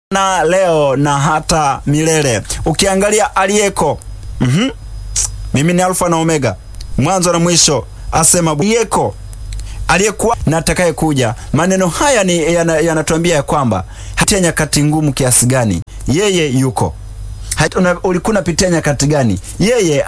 na leo na hata milele. Ukiangalia aliyeko, mm-hmm. mimi ni Alfa na Omega, mwanzo na mwisho, asema aliyeko, aliyekuwa na atakaye kuja. Maneno haya ni yanatuambia ya, ya kwamba hata nyakati ngumu kiasi gani, yeye yuko. Ulikuwa unapitia nyakati gani, yeye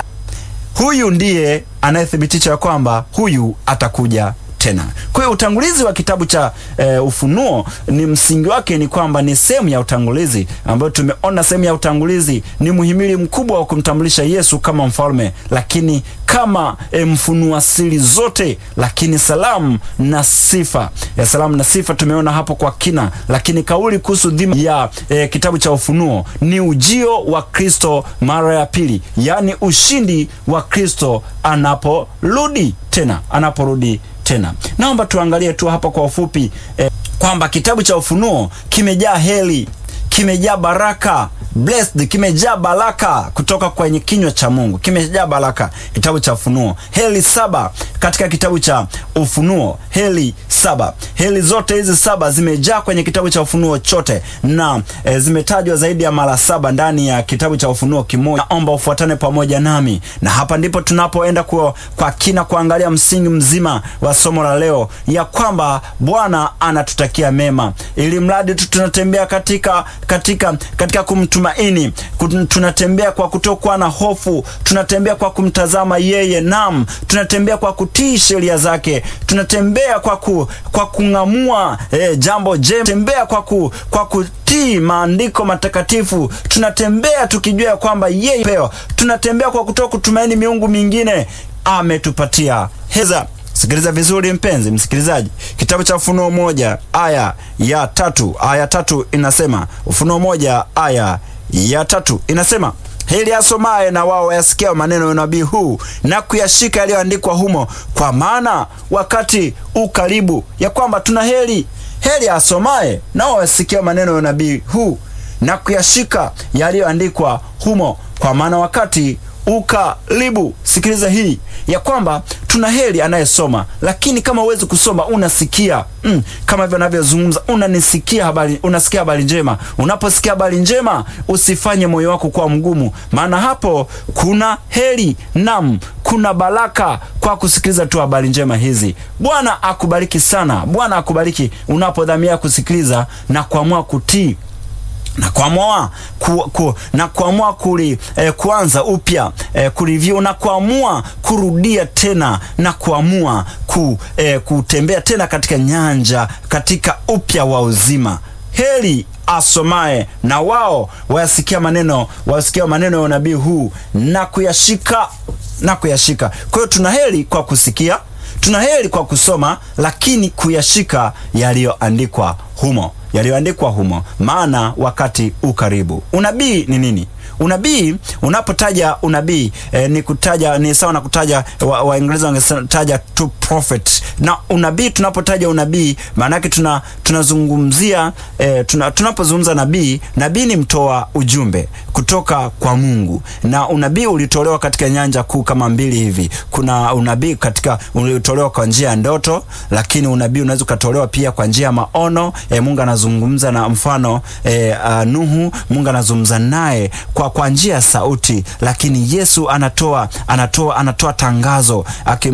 huyu ndiye anayethibitisha ya kwamba huyu atakuja tena. Kwa hiyo utangulizi wa kitabu cha e, Ufunuo ni msingi wake ni kwamba ni sehemu ya utangulizi ambayo tumeona sehemu ya utangulizi ni muhimili mkubwa wa kumtambulisha Yesu kama mfalme, lakini kama e, mfunua siri zote, lakini salamu na sifa ya salamu na sifa tumeona hapo kwa kina, lakini kauli kuhusu dhima ya e, kitabu cha Ufunuo ni ujio wa Kristo mara ya pili, yaani ushindi wa Kristo anaporudi tena, anaporudi tena. Naomba tuangalie tu hapa kwa ufupi eh, kwamba kitabu cha Ufunuo kimejaa heri, kimejaa baraka blessed, kimejaa baraka kutoka kwenye kinywa cha Mungu, kimejaa baraka. Kitabu cha Ufunuo, heri saba katika kitabu cha Ufunuo, heri saba. Heri zote hizi saba zimejaa kwenye kitabu cha Ufunuo chote na e, zimetajwa zaidi ya mara saba ndani ya kitabu cha Ufunuo kimoja. Naomba ufuatane pamoja nami, na hapa ndipo tunapoenda kwa, kwa kina kuangalia msingi mzima wa somo la leo, ya kwamba Bwana anatutakia mema, ili mradi tu tunatembea katika katika katika kumtumaini, tunatembea kwa kutokuwa na hofu, tunatembea kwa kumtazama yeye, nam tunatembea kwa kutii sheria zake, tunatembea kwa ku, kwa kung'amua eh, jambo jema, tembea kwa ku, kwa kutii maandiko matakatifu, tunatembea tukijua ya kwamba yeye peo, tunatembea kwa kutoka kutumaini miungu mingine ametupatia heza. Sikiliza vizuri mpenzi msikilizaji, kitabu cha Ufunuo moja aya ya tatu aya tatu inasema, Ufunuo moja aya ya tatu inasema heri asomaye na wao wayasikia maneno ya unabii huu na kuyashika yaliyoandikwa humo, kwa maana wakati ukaribu. Ya kwamba tuna heri, heri asomaye na wao wayasikia maneno ya unabii huu na kuyashika yaliyoandikwa humo, kwa maana wakati ukaribu. Sikiliza hii ya kwamba tuna heri anayesoma, lakini kama huwezi kusoma unasikia mm, kama hivyo navyozungumza, unanisikia habari, unasikia habari njema. Unaposikia habari njema, usifanye moyo wako kuwa mgumu, maana hapo kuna heri, nam kuna baraka kwa kusikiliza tu habari njema hizi. Bwana akubariki sana, Bwana akubariki unapodhamia kusikiliza na kuamua kutii na kuamua ku, ku, na kuamua kuli eh, kuanza upya eh, kureview na kuamua kurudia tena na kuamua ku, eh, kutembea tena katika nyanja katika upya wa uzima. Heri asomaye na wao wayasikia maneno wayasikia maneno ya unabii huu na kuyashika na kuyashika. Kwa hiyo tuna heri kwa kusikia, tuna heri kwa kusoma, lakini kuyashika yaliyoandikwa humo yaliyoandikwa humo, maana wakati ukaribu. Unabii ni nini? Unabii, unapotaja unabii eh, ni kutaja ni sawa na kutaja, Waingereza wa wangetaja to prophet. Na unabii, tunapotaja unabii maana yake tuna tunazungumzia eh, tuna, tunapozungumza nabii, nabii ni mtoa ujumbe kutoka kwa Mungu, na unabii ulitolewa katika nyanja kuu kama mbili hivi. Kuna unabii katika ulitolewa kwa njia ya ndoto, lakini unabii unaweza ukatolewa pia kwa njia ya maono. Eh, Mungu anazungumza na mfano eh, uh, Nuhu, Mungu anazungumza naye kwa kwa njia ya sauti, lakini Yesu anatoa anatoa anatoa tangazo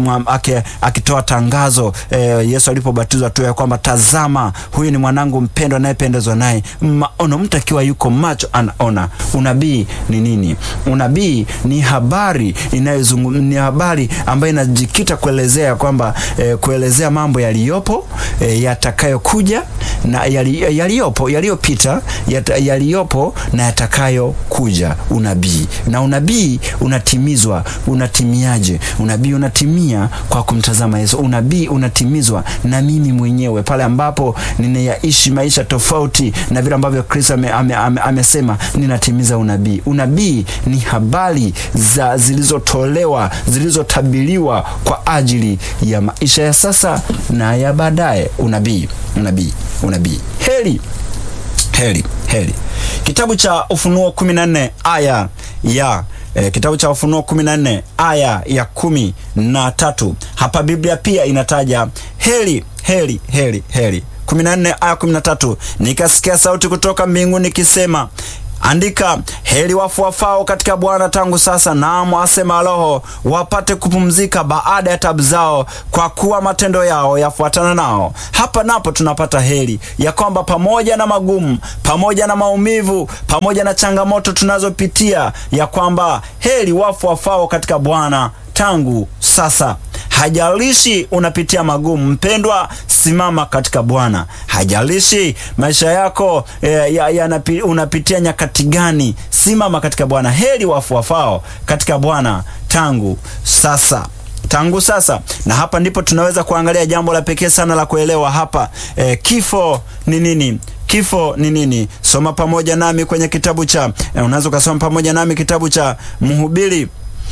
akitoa tangazo eh, Yesu alipobatizwa tu ya kwamba tazama, huyu ni mwanangu mpendwa anayependezwa naye. Maono, mtu akiwa yuko macho anaona. Unabii ni nini? Unabii ni habari inayozungumza, ni habari ambayo inajikita kuelezea kwamba eh, kuelezea mambo yaliyopo eh, yatakayokuja na yali, yaliyopo yaliyopita yaliyopo na yatakayo kuja unabii. Na unabii unatimizwa. Unatimiaje? Unabii unatimia kwa kumtazama Yesu. Unabii unatimizwa na mimi mwenyewe pale ambapo ninayaishi maisha tofauti na vile ambavyo Kristo amesema ame, ame, ame ninatimiza unabii. Unabii ni habari za zilizotolewa zilizotabiriwa kwa ajili ya maisha ya sasa na ya baadaye. Unabii, unabii, unabii. Heri, heri, heri. Kitabu cha Ufunuo 14 aya ya e, kitabu cha Ufunuo 14 aya ya kumi na tatu. Hapa Biblia pia inataja heri, heri, heri, heri 14 aya 13, nikasikia sauti kutoka mbinguni ikisema Andika, heri wafu wafao katika Bwana tangu sasa, naam, asema Roho, wapate kupumzika baada ya tabu zao, kwa kuwa matendo yao yafuatana nao. Hapa napo tunapata heri ya kwamba pamoja na magumu, pamoja na maumivu, pamoja na changamoto tunazopitia, ya kwamba heri wafu wafao katika Bwana tangu sasa. Hajalishi unapitia magumu, mpendwa, simama katika Bwana. Hajalishi maisha yako e, ya, ya unapitia nyakati gani, simama katika Bwana. Heri wafu wafao katika Bwana tangu sasa tangu sasa. Na hapa ndipo tunaweza kuangalia jambo la pekee sana la kuelewa hapa. E, kifo ni nini? Kifo ni nini? Soma pamoja nami kwenye kitabu cha e, unaweza ukasoma pamoja nami kitabu cha Mhubiri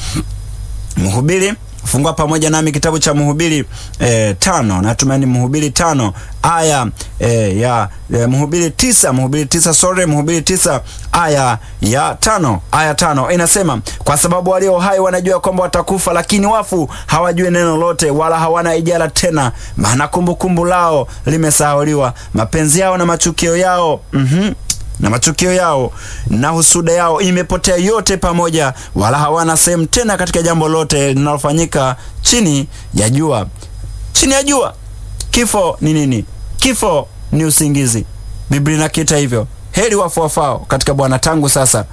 Mhubiri fungua pamoja nami kitabu cha Mhubiri e, tano natumaini Mhubiri tano aya e, ya e, Mhubiri tisa Mhubiri tisa sorry, Mhubiri tisa aya ya tano aya tano inasema, kwa sababu walio hai wanajua kwamba watakufa, lakini wafu hawajui neno lote, wala hawana ijara tena, maana kumbukumbu lao limesahauliwa, mapenzi yao na machukio yao mm-hmm na matukio yao na husuda yao imepotea yote pamoja, wala hawana sehemu tena katika jambo lote linalofanyika chini ya jua. Chini ya jua. Kifo ni nini? Kifo ni usingizi. Biblia inakiita hivyo. Heri wafu wafao katika Bwana tangu sasa.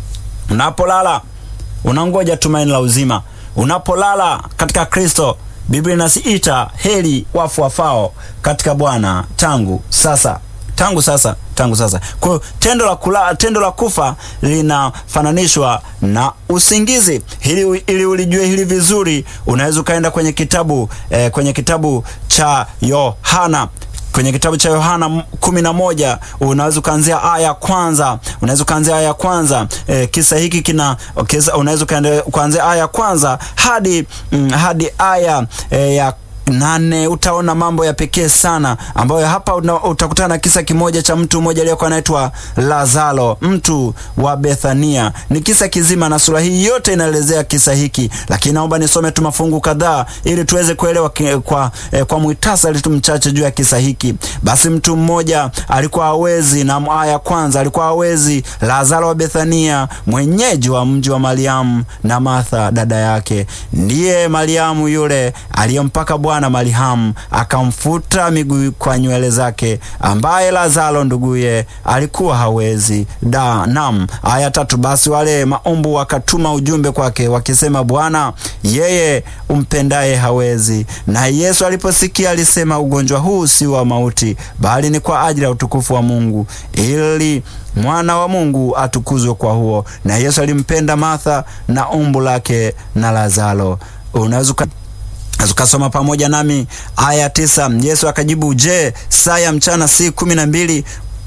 Unapolala unangoja tumaini la uzima. Unapolala katika Kristo, Biblia inasiita heri wafu wafao katika Bwana tangu sasa tangu sasa tangu sasa. Kwa hiyo tendo la kula, tendo la kufa linafananishwa na usingizi. Hili, ili ulijue hili vizuri, unaweza ukaenda kwenye kitabu eh, kwenye kitabu cha Yohana kwenye kitabu cha Yohana kumi na moja unaweza ukaanzia aya ya kwanza unaweza ukaanzia aya ya kwanza e, kisa hiki kina unaweza ukaanzia aya ya kwanza hadi mm, hadi aya e, ya nane utaona mambo ya pekee sana ambayo hapa utakutana na kisa kimoja cha mtu mmoja aliyekuwa anaitwa Lazaro, mtu wa Bethania. Ni kisa kizima na sura hii yote inaelezea kisa hiki, lakini naomba nisome tu mafungu kadhaa ili tuweze kuelewa kwa, eh, kwa muhtasari tu mchache juu ya kisa hiki. Basi mtu mmoja alikuwa hawezi, na aya ya kwanza, alikuwa hawezi, Lazaro wa Bethania, mwenyeji wa mji wa Mariamu na Martha dada yake. Ndiye Mariamu yule aliyempaka Bwana na Mariamu akamfuta miguu kwa nywele zake, ambaye Lazaro nduguye alikuwa hawezi. Da nam. Aya tatu. Basi wale maumbu wakatuma ujumbe kwake wakisema, Bwana, yeye umpendaye hawezi. Na Yesu aliposikia alisema, ugonjwa huu si wa mauti, bali ni kwa ajili ya utukufu wa Mungu, ili mwana wa Mungu atukuzwe kwa huo. Na Yesu alimpenda Martha na umbu lake na Lazaro. Unaweza ukasoma pamoja nami aya tisa. Yesu akajibu, je, saa ya mchana si kumi na mbili?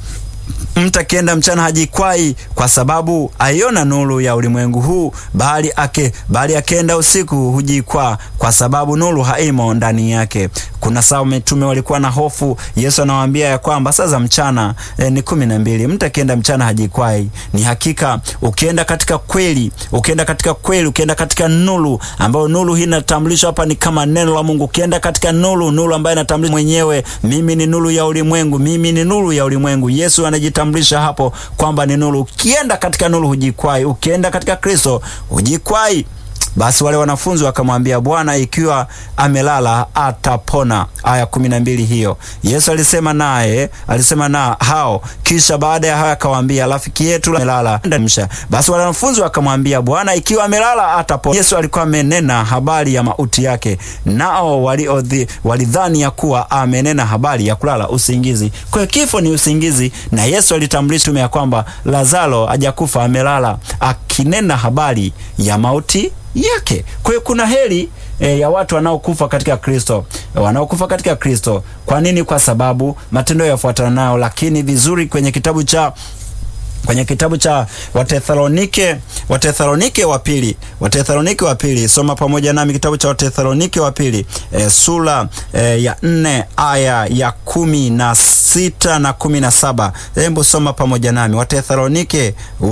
Mtu akienda mchana hajikwai, kwa sababu aiona nuru ya ulimwengu huu, bali ake bali akienda usiku hujikwaa, kwa sababu nuru haimo ndani yake. Kuna saa mitume walikuwa na hofu. Yesu anawaambia ya kwamba saa za mchana e, ni kumi na mbili. Mtu akienda mchana hajikwai. Ni hakika ukienda katika kweli, ukienda katika kweli, ukienda katika nuru ambayo nuru hii inatambulishwa hapa ni kama neno la Mungu. Ukienda katika nuru, nuru ambayo inatambulisha mwenyewe, mimi ni nuru ya ulimwengu, mimi ni nuru ya ulimwengu. Yesu anajitambulisha hapo kwamba ni nuru. Ukienda katika nuru hujikwai, ukienda katika Kristo hujikwai. Basi wale wanafunzi wakamwambia, Bwana, ikiwa amelala atapona. Aya kumi na mbili hiyo. Yesu alisema naye alisema na hao, kisha baada ya hayo akawaambia, rafiki yetu amelala. Basi wale wanafunzi wakamwambia, Bwana, ikiwa amelala atapona. Yesu alikuwa amenena habari ya mauti yake, nao walidhani ya kuwa amenena habari ya kulala usingizi. Kwa hiyo kifo ni usingizi, na Yesu alitambulisha tume ya kwamba Lazaro hajakufa, amelala, akinena habari ya mauti yake. Kwa hiyo kuna heri e, ya watu wanaokufa katika Kristo, wanaokufa katika Kristo. Kwa nini? Kwa sababu matendo yafuatana nayo. Lakini vizuri kwenye kitabu cha kwenye kitabu cha Watesalonike Watesalonike wa pili Watesalonike wa pili, soma pamoja nami kitabu cha Watesalonike wa pili e, sura e, ya nne aya ya kumi na sita na kumi na saba. Hebu soma pamoja nami Watesalonike wa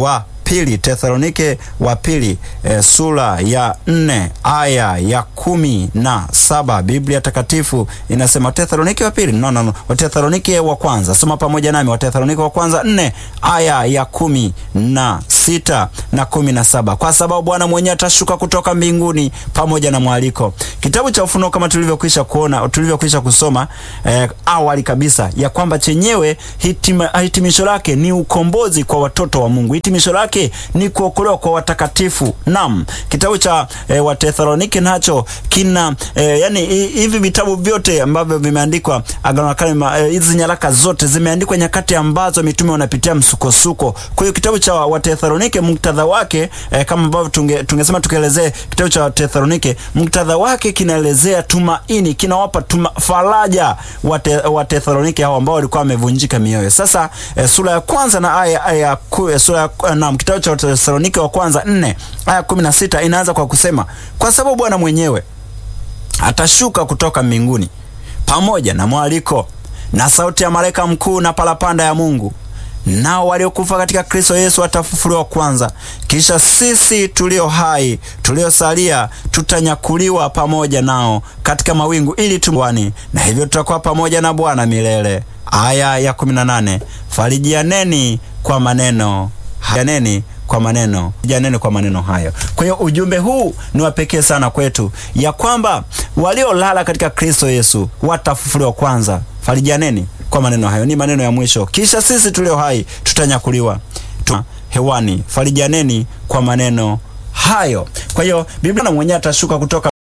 pili, Tesalonike wa pili e, sura ya nne aya ya kumi na saba Biblia Takatifu inasema Tesalonike wa pili no, no, no. Watesalonike wa kwanza, soma pamoja nami, Watesalonike wa kwanza nne aya ya kumi na sita na kumi na saba kwa sababu Bwana mwenyewe atashuka kutoka mbinguni pamoja na mwaliko. Kitabu cha Ufunuo kama tulivyokwisha kuona, tulivyokwisha kusoma eh, awali kabisa ya kwamba chenyewe hitima, hitimisho lake ni ukombozi kwa watoto wa Mungu. Hitimisho lake ni kuokolewa kwa watakatifu. Naam, kitabu cha eh, Watesalonike nacho kina eh, yani hivi vitabu vyote ambavyo vimeandikwa Agano la Kale, hizi eh, nyaraka zote zimeandikwa nyakati ambazo mitume wanapitia msukosuko. Kwa hiyo kitabu cha Watesalonike muktadha wake eh, kama ambavyo tunge, tungesema tukielezee kitabu cha Watesalonike muktadha wake kinaelezea tumaini, kinawapa tuma, faraja Watesalonike hao ambao walikuwa wamevunjika mioyo. Sasa eh, sura ya kwanza na aya aya eh, sura ya naam, kitabu cha Watesalonike wa kwanza nne aya kumi na sita inaanza kwa kusema kwa sababu Bwana mwenyewe atashuka kutoka mbinguni pamoja na mwaliko na sauti ya malaika mkuu na parapanda ya Mungu, nao waliokufa katika Kristo Yesu watafufuliwa kwanza. Kisha sisi tulio hai tuliosalia tutanyakuliwa pamoja nao katika mawingu ili tumwani, na hivyo tutakuwa pamoja na Bwana milele. Aya ya 18, farijianeni kwa maneno hayaneni kwa maneno janeni kwa maneno hayo. Kwa hiyo ujumbe huu ni wa pekee sana kwetu, ya kwamba waliolala katika Kristo Yesu watafufuliwa kwanza. Farijaneni kwa maneno hayo, ni maneno ya mwisho. Kisha sisi tulio hai tutanyakuliwa tu hewani. Farijaneni kwa maneno hayo. Kwa hiyo Biblia mwenyewe atashuka kutoka